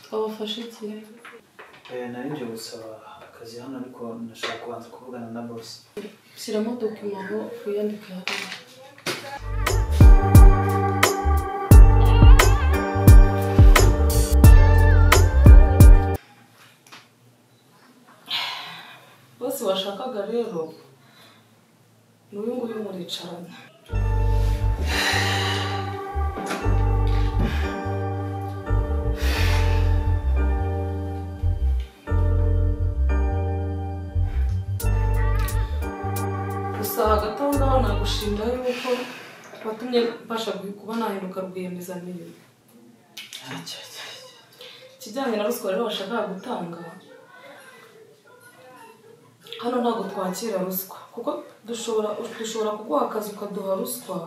twabafashe cyane narinje gusaba akazi hano ariko nashaka kubanza kuvugana na bosi shyiramo dokima aho wiyandike hariya bose washakaga rero ni uyu nguyu muricarana gusa hagati aho ngaho nagushimira yuko watumye mbasha kuba nahinduka rwiyemezamirimo ikijyanye na ruswa rero bashakaga gutanga hano ntabwo twakira ruswa kuko dushobora dushobora kuguha akazi ukaduha ruswa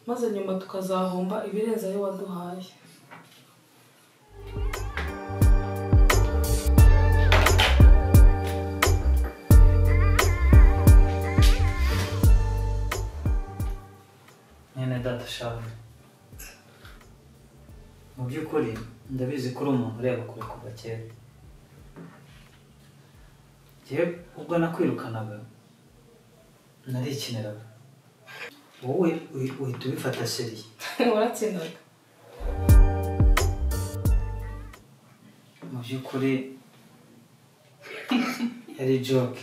maze nyuma tukazahomba ibirenze ayo waduhaye nyine data shawe mu by'ukuri ndabizi ko uri umuntu ureba kure kuva kera njyewe ubwo nakwirukanaga narikiniraga wowe uhi- uhita ubifata seriye waratsindaga mu by'ukuri yari joke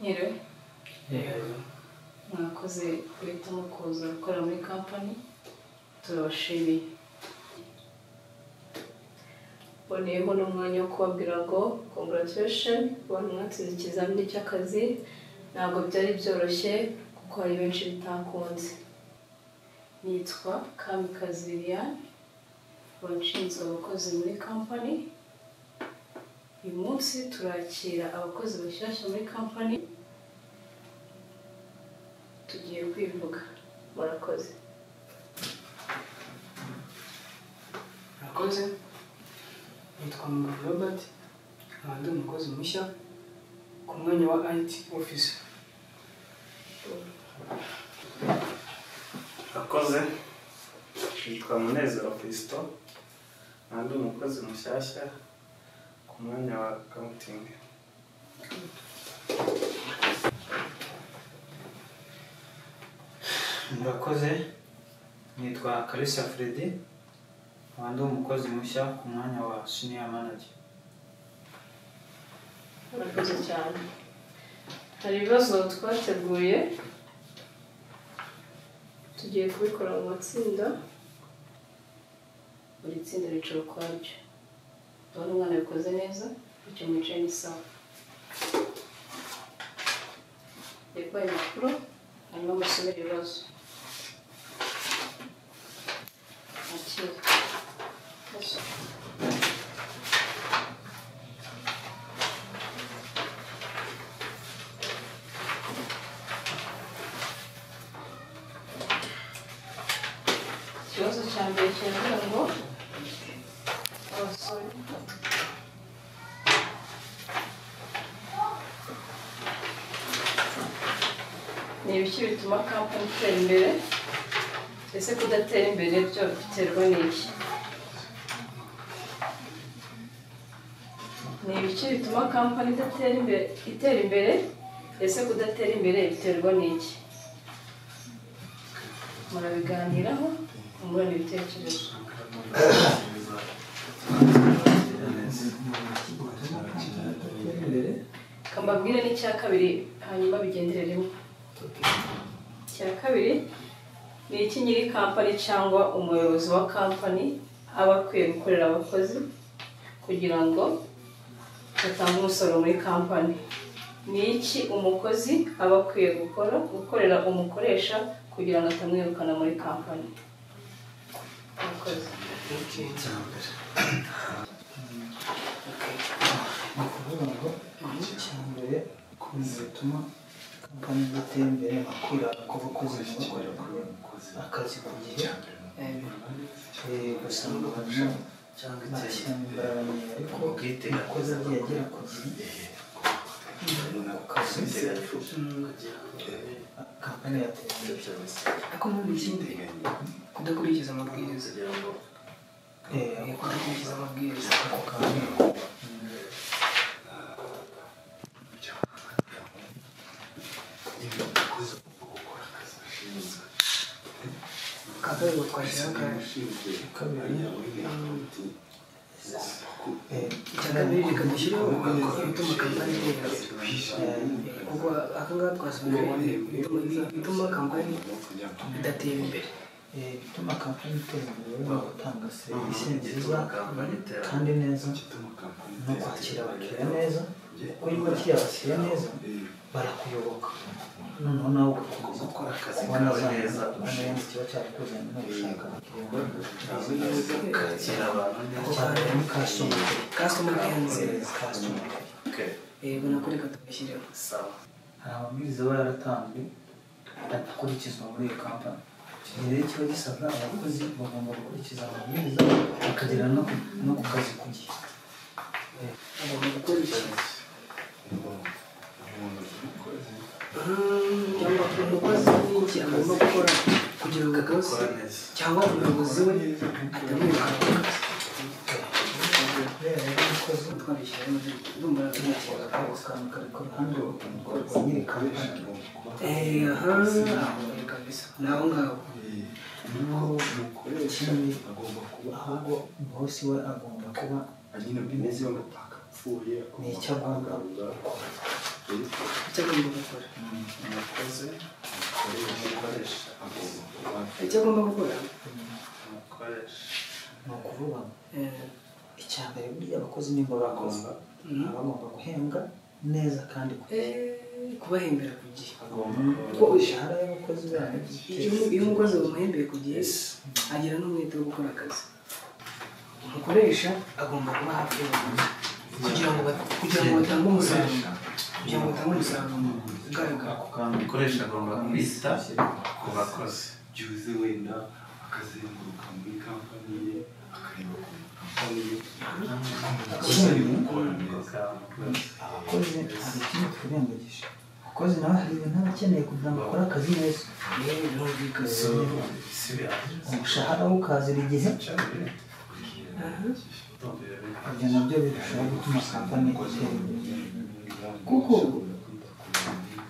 Nyiriwe mwakoze guhitamo kuza gukorera muri kampani turabashimiye mboneyeho n'umwanya wo kubabwira ngo congratulation ku bantu mwatsinze ikizamini cy'akazi ntabwo byari byoroshye kuko hari benshi bitakunze nitwa kamikazi liliane washinzwe abakozi muri kampani uyu munsi turakira abakozi bashyashya muri kampani tugiye kwivuga murakoze murakoze nitwa mugabo robert nkaba ndi umukozi mushya ku mwanya wa it office Akoze yitwa Munezero Kristo nandi umukozi mushyashya ku mwanya wa accounting murakoze nitwa kalisa fredi nkaba ndi umukozi mushya ku mwanya wa senior manager murakoze cyane hari ibibazo twateguye tugiye kubikora mu matsinda buri tsinda ricara ukwaryo ndabona umwana abikoze neza bityo mwicaye ni sawa reba ayo makuru hanyuma musomere ibibazo Akira. Yes. ikibazo cya mbere kiravuga ngo abasore ni ibiki bituma kampani itera imbere ese kudatera imbere byo biterwa n'iki ni ibiki bituma kampani idatera imbere itera imbere ese kudatera imbere biterwa n'iki murabiganiraho mungurana ibitekerezo kambabwire n'icya kabiri hanyuma bigendere rimwe icya kabiri ni iki nyiri kampani cyangwa umuyobozi wa kampani aba akwiye gukorera abakozi kugira ngo batanga umusoro muri kampani ni iki umukozi aba akwiye gukora gukorera umukoresha kugira ngo atamwirukana muri kampani Murakoze. ni ukuvuga ngo icya mbere ukuntu bituma kampani idatera imbere akura ku bakozi bakorera akazi ku gihe Eh, ugasanga abantu bashyiramo imbaraga nyinshi ariko umukozi agiye agera ku gihe ku kazi kampani yatera imbere ariko mpamvu ikindi kudakurikiza amabwiriza Eh, Eh, kudakurikiza amabwiriza ako kampani akabego twashaka kabiri eh, icyakabiri reka dushyiraho umwaka utuma kampani itera imbere Eh, kuko akangaka twasobanuye bituma kampani idatera imbere Eh, bituma kampani itera imbere ni ugutanga serivisi nziza kandi neza no kwakira abakiriya neza kuko iyo wakiriye abakiriya neza barakuyoboka noneho nawe ugakomeza kubona za neza neza kiba cyarakuzanye no gushaka abakiriya bazi neza kuko hari harimo kasitoma kasitoma kenzi kasitoma yego nako reka tubishyireho hari amabwiriza aba yaratanzwe adakurikizwa muri iyo kampani iki rero kiba gisabwa abakozi bagomba gukurikiza amabwiriza bakagera no no ku kazi ku gihe agomba gukora ikintu Mm, cyangwa umukozi n'iki agomba gukora kugira ngo akazi cyangwa umuyobozi we atamwirukana ku kazi kubera rero umukozi twabishyira mu ndumva yashobora ntakibazo kwakana kari ku ruhande rwa nyiri kampani Eh, aha, aho kabisa ni aho ngaho ikindi ahubwo bosi we agomba kuba ni icyo agomba icyo agomba gukora umukozi umukoresha agomba kuba icyo agomba gukora umukoresha ni ukuvuga ngo eh, icya mbere buriya abakozi nimba bakoze mm, baba bagomba guhembwa neza kandi ku gihe eh, kubahembera ku gihe kuko imishahara y'abakozi babo iyo iyo umukozi bamuhembeye ku gihe agira n'umwete wo gukora akazi umukoresha agomba kuba hafi y'abakozi kugira ngo ba- kugira ngo batange umusaruro kugira ngo batange umusaruro ugaragara ako kantu ukoresha agomba kwita ku bakozi byuze wenda akazenguruka muri kampani ye akareba ku kampani ye ikindi gukora neza abakozi hari ikindi twirengagije abakozi nawe hari ibintu aba akeneye kugira ngo akore akazi neza yewe birumvikana so si bihagije umushahara we ukazira igihe cyane ibyo nabyo birushaho gutuma kampani itera imbere kuko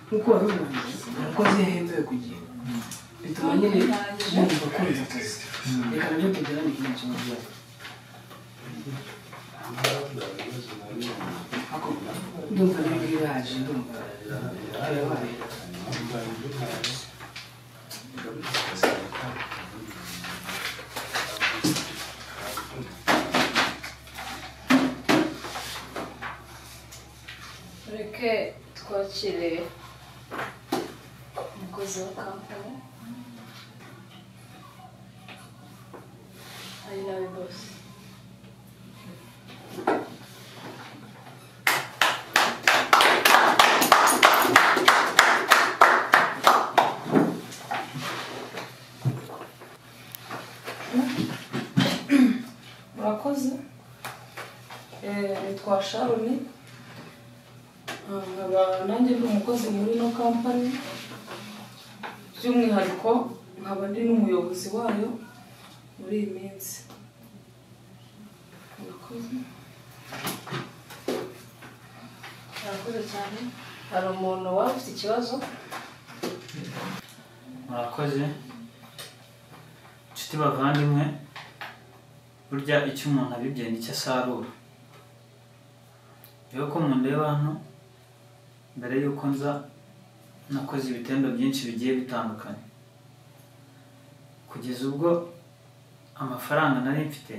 nk'uko wari ubivuze umukozi iyo ahembewe ku gihe bituma nyine yumva akunze akazi reka nabyo tugerane ikindi kibazo Ako, ndumva nibwo ibaje ndumva birabaye reke twakire umukozi wa kampani ari nawe bose murakoze Eh, nitwa sharoni nkaba nanjye ndi umukozi muri ino kampani by'umwihariko nkaba ndi n'umuyobozi wayo muri iyi minsi murakoze murakoze cyane hari umuntu waba ufite ikibazo murakoze nshuti bavandimwe burya icyo umuntu abibye nicyo asarura rero ko mundeba hano mbere y'uko nza nakoze ibitendo byinshi bigiye bitandukanye kugeza ubwo amafaranga nari mfite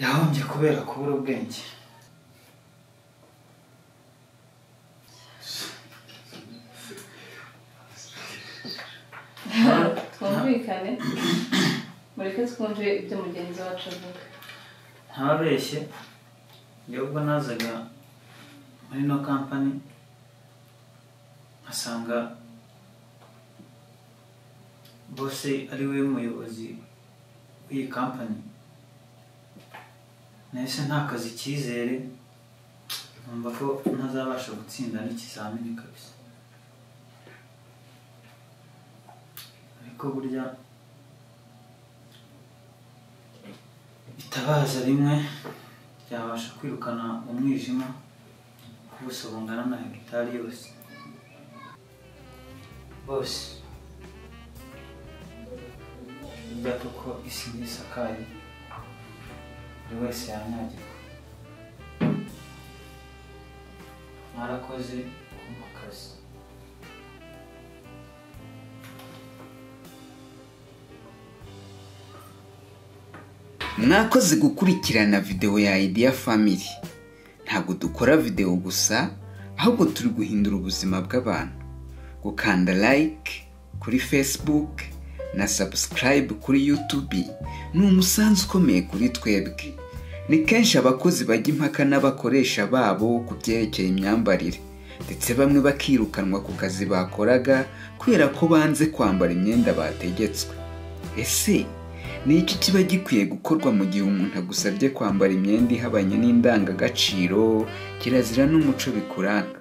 yahombye kubera kubura ubwenge twumvikane mureke twumve ibyo mugenzi wacu avuga ntababeshye njye ubwo nazaga muri no kampani nkasanga bose ari we muyobozi w'iyi kampani nahise ntakaza icyizere numva ko ntazabasha gutsinda n'ikizamini kabisa ariko burya itabaza rimwe ryabasha kwirukana umwijima ku buso bungana na hegitari yose bose burya kuko isi ntisakaye buri wese yanyagirwa mwarakoze kumpa akazi mwakoze gukurikirana videwo ya idea family ntabwo dukora videwo gusa ahubwo turi guhindura ubuzima bw'abantu gukanda like kuri facebook na subscribe kuri youtube ni umusanzu ukomeye kuri twebwe ni kenshi abakozi bajya impaka n'abakoresha babo ku byerekeye imyambarire ndetse bamwe bakirukanwa ku kazi bakoraga kubera ko banze kwambara imyenda bategetswe ese ni iki kiba gikwiye gukorwa mu gihe umuntu agusabye kwambara imyenda ihabanye n'indangagaciro kirazira n'umuco bikuranga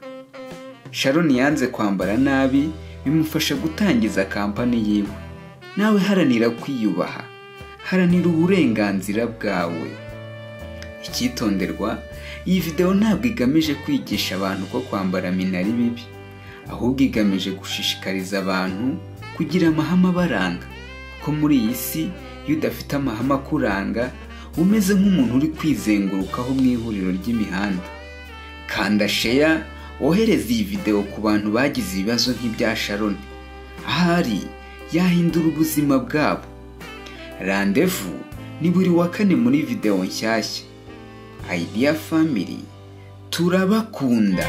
sharon yanze kwambara nabi bimufasha gutangiza kampani yiwe nawe haranira kwiyubaha haranira uburenganzira bwawe icyitonderwa iyi videwo ntabwo igamije kwigisha abantu ko kwambara mina ari bibi ahubwo igamije gushishikariza abantu kugira amahame abaranga ko muri iyi si iyo udafite amahame akuranga umeze nk'umuntu uri kwizengurukaho mu ihuriro ry'imihanda kanda sheya wohereze iyi videwo ku bantu bagize ibibazo nk'ibya sharon ahari yahindura ubuzima bwabo randevu ni buri wa kane muri videwo nshyashya idea family turabakunda